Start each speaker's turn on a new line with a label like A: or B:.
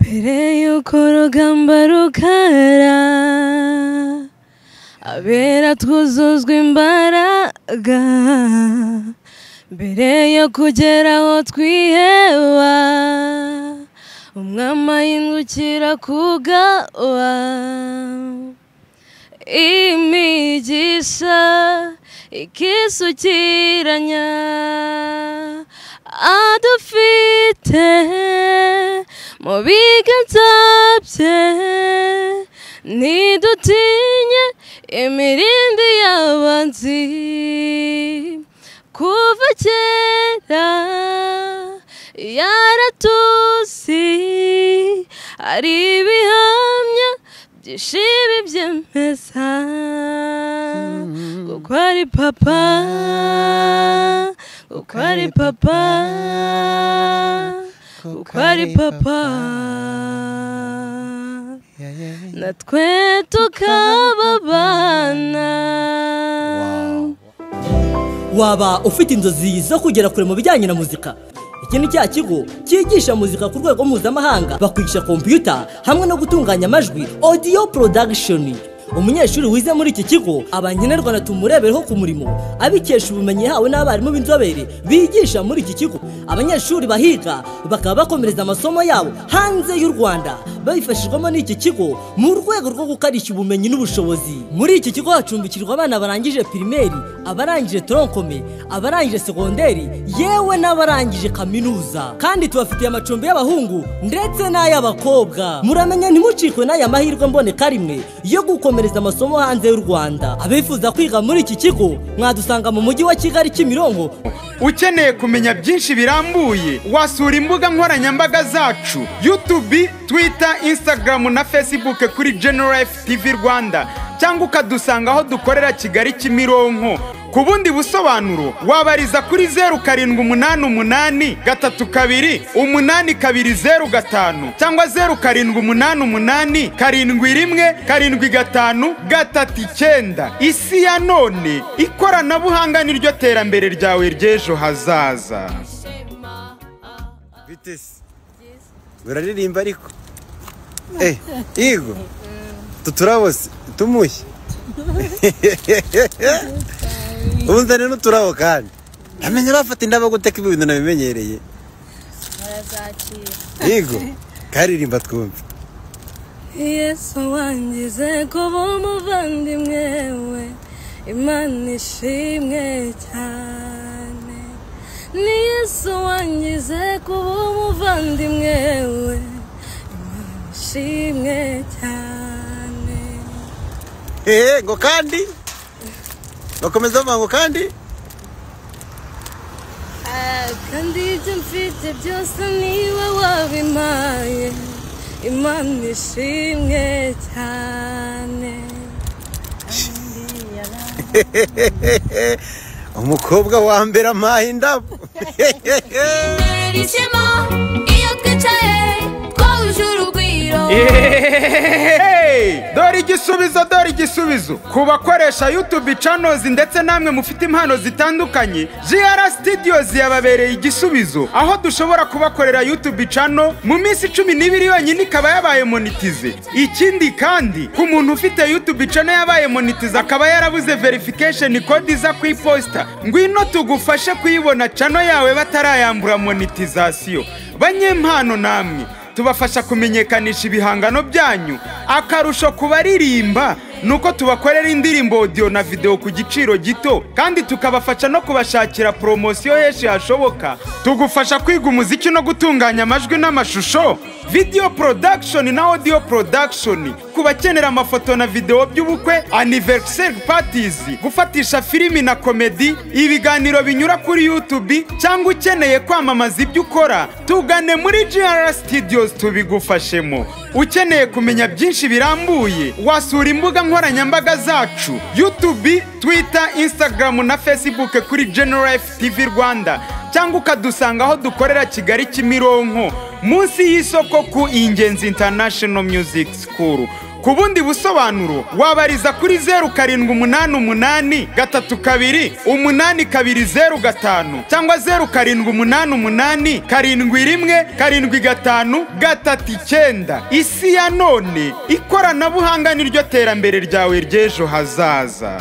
A: mbere y'uko urugamba rukara abera twuzuzwa imbaraga mbere yo kugera aho twiheba umwami ahindukira kugawa imigisha ikisukiranya adufite mu biganza bye ntidutinye imirindi y'abanzi kuva kera yaratuzi hari ibihamya byishimi byemeza kuko ari papa kuko ari papa kuko ari papa natwe tukababana
B: waba ufite inzozi zo kugera kure mu bijyanye na muzika iki ni cya kigo cyigisha muzika ku rwego mpuzamahanga bakwigisha kompiyuta hamwe no gutunganya amajwi audio production umunyeshuri wize muri iki kigo aba nkenerwa na tumurebereho ku murimo abikesha ubumenyi yahawe n'abarimu b'inzobere bigisha muri iki kigo abanyeshuri bahiga bakaba bakomereza amasomo yabo hanze y'u rwanda babifashijwemo n'iki kigo mu rwego rwo gukarishya ubumenyi n'ubushobozi muri iki kigo hacumbikirwa abana barangije pirimeri abarangije toronkome abarangije segonderi yewe n'abarangije kaminuza kandi tubafitiye amacumbi y'abahungu ndetse n'ay'abakobwa muramenya ntimucikwe n'aya mahirwe mboneka rimwe yo gukomereza amasomo hanze y'u rwanda abifuza kwiga muri iki kigo mwadusanga mu mujyi wa kigali kimironko
C: ukeneye kumenya byinshi birambuye wasura imbuga nkoranyambaga zacu yutubi twita insitagaramu na fesibuke kuri generalifu tivi rwanda cyangwa ukadusanga aho dukorera kigali kimironko ku bundi busobanuro wabariza kuri zeru karindwi umunani umunani gatatu kabiri umunani kabiri zeru gatanu cyangwa zeru karindwi umunani umunani karindwi rimwe karindwi gatanu gatatu icyenda isi ya none ikoranabuhanga niryo terambere ryawe ry'ejo hazaza
D: bite se uraririmba ariko eh yego tuturabo se tumuye ubuzane n'uturabo kandi ntamenya bafata indabo guteka ibi bintu nabimenyereye yego karirimba twumve
A: yesu wangize kuba umuvandimwe we imana ishimwe cyane ni yesu wangize kuba umuvandimwe we imana ishimwe cyane
D: eee ngo kandi bakomeza bavuga ngo kandi
A: Ah, kandi ibyo mfite byose niwe wabimpaye imana ishimwe cyane
D: umukobwa wa mbere amaha indabo
E: Verissimo, iyo twicaye twahuje urugwiro
C: Hey! dore igisubizo dore igisubizo ku bakoresha yutubi canozi ndetse namwe mufite impano zitandukanye jr studios yababereye igisubizo aho dushobora kubakorera yutubi cano mu minsi cumi n'ibiri yonyine ikaba yabaye monitize ikindi kandi ku muntu ufite yutubi cano yabaye monitize akaba yarabuze verification code iza ku iposita ngwino tugufashe kuyibona cano yawe batarayambura monetizasiyo banyempano namwe tubafasha kumenyekanisha ibihangano byanyu akarusho ku baririmba ni uko tubakorera indirimbo audio na video ku giciro gito kandi tukabafasha no kubashakira poromosiyo henshi hashoboka tugufasha kwiga umuziki no gutunganya amajwi n'amashusho video production na audio production ku bakenera amafoto na video by'ubukwe anniversary parties gufatisha filimi na komedi ibiganiro binyura kuri youtube cyangwa ukeneye kwamamaza ibyo ukora tugane muri GR Studios tubigufashemo ukeneye kumenya byinshi birambuye wasura imbuga nkoranyambaga zacu youtube twitter instagram na facebook kuri generalife tv rwanda cyangwa ukadusanga aho dukorera kigali kimironko munsi y'isoko ku ingenzi international music school ku bundi busobanuro wabariza kuri zeru karindwi umunani umunani gatatu kabiri umunani kabiri zeru gatanu cyangwa zeru karindwi umunani umunani karindwi rimwe karindwi gatanu gatatu icyenda isi ya none ikoranabuhanga niryo terambere ryawe ry'ejo hazaza